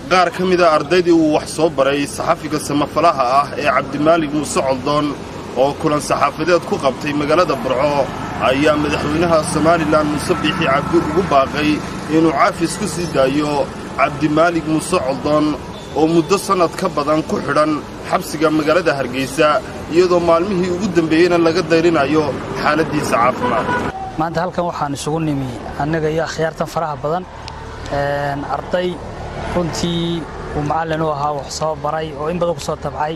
qaar ka mida ardaydii uu wax soo baray saxafiga samafalaha ah ee cabdimaalig muuse coldoon oo kulan saxaafadeed ku qabtay magaalada burco ayaa madaxweynaha somalilan muuse biixi cabdi ugu baaqay inuu caafis ku sii daayo cabdimaalig muuse coldoon oo muddo sannad ka badan ku xidhan xabsiga magaalada hargaysa iyadoo maalmihii ugu dambeeyeyna laga dayrinayo xaaladdiisa caafimaad maanta halkan waxaan isugu nimi annaga iyo akhyaartan faraha badan arday runtii uu macallin u ahaa wax soo baray oo in badan ku soo tabcay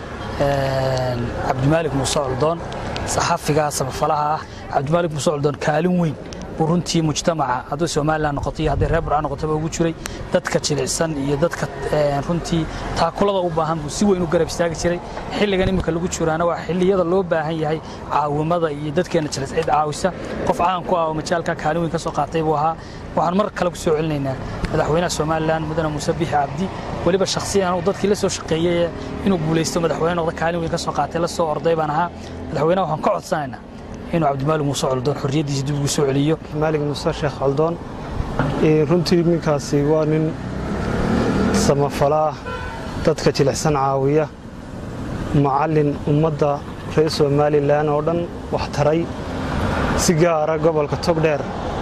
cabdimaalig muuse coldoon saxafiga samafalaha ah cabdimaalig muuse coldoon kaalin weyn buu runtii mujtamaca hadduu somalilan noqoto iyo hadday reer burca noqotaba ugu jiray dadka jilicsan iyo dadka runtii taakulada u baahan buu si weyn u garab istaagi jiray xilligan iminka lagu jiraana waa xilliyada loo baahan yahay caawimada iyo dadkeenna jilis cid caawisa qof caan ku ah oo majaalka kaalin weyn ka soo qaatay buu ahaa waxaan mar kale ku soo celinaynaa madaxweynaha somalilan mudane muuse biixi cabdi weliba shakhsiyan uu dadkii la soo shaqeeyey inuu guulaysto madaxweyne noqda kaalin weyn ka soo qaatay la soo orday baan ahaa madaxweynaha waxaan ka codsanaynaa inuu cabdimaalig muuse coldoon xorriyaddiisa dib ugu soo celiyo maalig muuse sheekh coldoon runtii ninkaasi waa nin samafala ah dadka jilicsan caawiya macallin ummadda reer somalilan oo dhan wax taray si gaara gobolka togdheer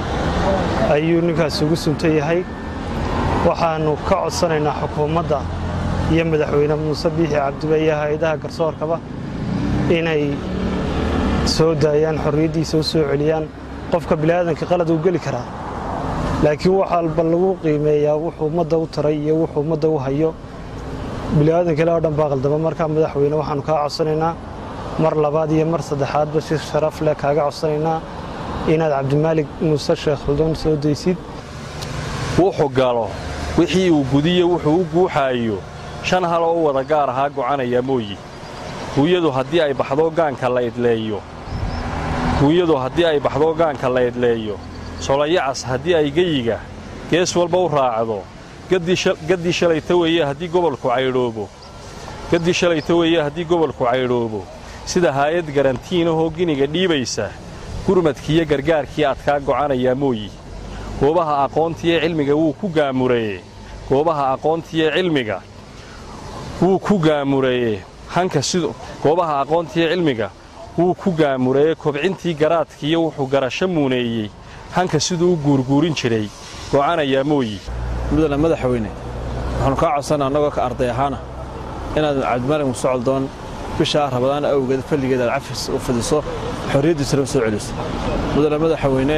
ayuu ninkaasi ugu suntan yahay waxaannu ka codsanaynaa xukuumadda iyo madaxweyne muuse biixi cabdiba iyo hay-adaha garsoorkaba inay soo daayaan xorriyaddiisa u soo celiyaan qofka bini'aadanka qalad uu geli karaa laakiin waxaalba lagu qiimeeyaa wuxuu ummadda u taray iyo wuxuu ummadda u hayo bini'aadankale oo dhan baa qaldama markaa madaxweyne waxaannu kaa codsanaynaa mar labaad iyo mar saddexaadba si sharaf leh kaaga codsanaynaa inaad cabdimaalig muuse sheekh xuldoon soo daysid wuxuu galo wixii uu gudiyo wuxuu u guuxaayo shan hal oo u wada gaar ahaa gocanaya mooyi huuyadu haddii ay baxdo gaanka la idleeyo huuyadu haddii ay baxdo gaanka la idleeyo solayacas haddii ay geyiga gees walba u raacdo gaddii shalayta weeye haddii gobolku caydhoobo gaddii shalayta weeye haddii gobolku caydhoobo sida haayad garantiinahoo giniga dhiibaysa gurmadkiiyo gargaarkii adkaa gocanayaa mooyi goobaha aqoontiiyo cilmiga wuu ku gaamureye goobaha aqoontiiyo cilmiga wuu ku gaamureeye hanka sidu goobaha aqoontiiyo cilmiga wuu ku gaamureeye kobcintii garaadkiiyo wuxuu garasho muuneeyey hanka siduu u guurguurin jiray gocanayaa mooyi mudane madaxweyne waxaanu kaa codsana annagoo ka arday ahaana inaad cabdimaalig muuse coldoon bishaa rabadaan awgeed falligeed aad cafis u fidiso xorriyaddiisana u soo celiso mudane madaxweyne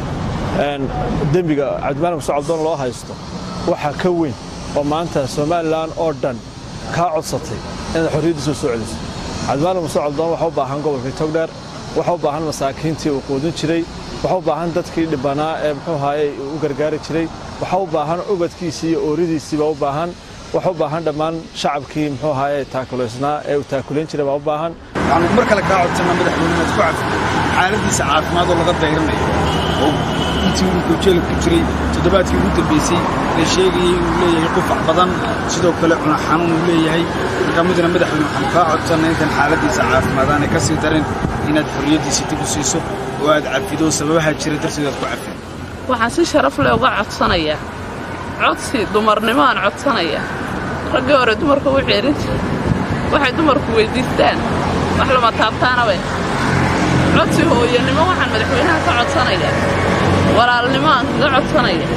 dembiga cabdimaalig muuse coldoon loo haysto waxaa ka weyn oo maanta somalilan oo dhan kaa codsatay inaad xorriyaddiisa u soo celiso cabdimaalig muuse coldoon waxa u baahan gobolka togdheer waxa u baahan masaakiintii uu quudin jiray waxa u baahan dadkii dhibbanaa ee muxuu ahaayey u gargaari jiray waxa u baahan ubadkiisii iyo ooridiisiibaa u baahan waxa u baahan dhammaan shacabkii muxuu ahaayey taakulaysnaa ee uu taakulayn jiray baa u baahan waxaanu mar kale kaa codsannaa madaxweyne inaad ku cafido xaaladiisa caafimaad oo laga dayranayo oo intii uu jeelka ku jiray toddobaadkii ugu dambaysay la sheegayey inuu leeyahay qufac badan sidoo kale cuna xanuun uu leeyahay markaa mudane madaxweyne waxaanu kaa codsannaa intan xaaladiisa caafimaad aanay ka sii darin inaad xorriyaddiisa dib u siiso oo aad cafido sababaha jira darteed aad ku cafido waxaan si sharaf leh uga codsanayaa codsi dumarnimo aan codsanayaa raggii hore dumarka u ceerin jira waxay dumarku weyddiistaan wax lama taabtaanabe codsi hooyanimo waxaan madaxweynaha ka codsanayaa walaalnimo aan kaga codsanaya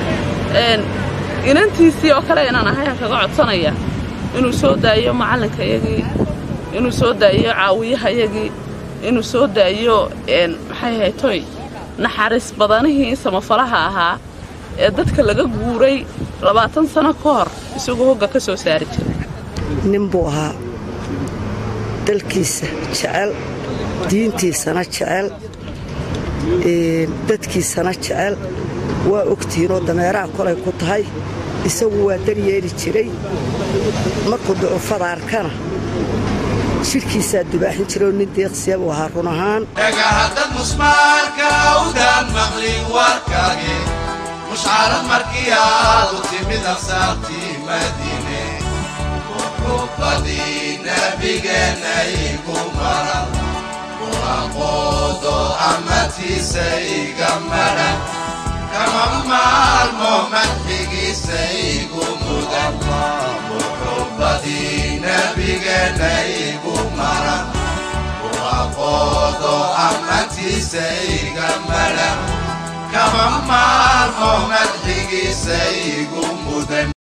inantiisii oo kale inaan ahay aan kaga codsanayaa inuu soo daayo macallinkayagii inuu soo daayo caawiyahayagii inuu soo daayo maxay haytoy naxariis badanihii samafalaha ahaa ee dadka laga guuray labaatan sano ka hor isagoo hogga ka soo saari jiray nin buu ahaa dalkiisa jecel diintiisana jecel dadkiisana jecel waa ogtihiinoo dameeraha kolay ku tahay isagu waa daryeeli jiray markuu ducufada arkana jidhkiisaa dubaaxin jiraoo nin deeqsiya buu ahaa run ahaan dhagahaddad musmaalka awdaan maqlin warkaage mushcarad markii aad u timid absaartii madiine wuxuubadii nebigeenna igu maran quraqoodo ammadkiisa iga madhan kama maalmo madxigiisa igu mudan nabigeenna igu maran waaqoodo ammaantiisa iga madhan kama maalmo madxigiisa igu mudan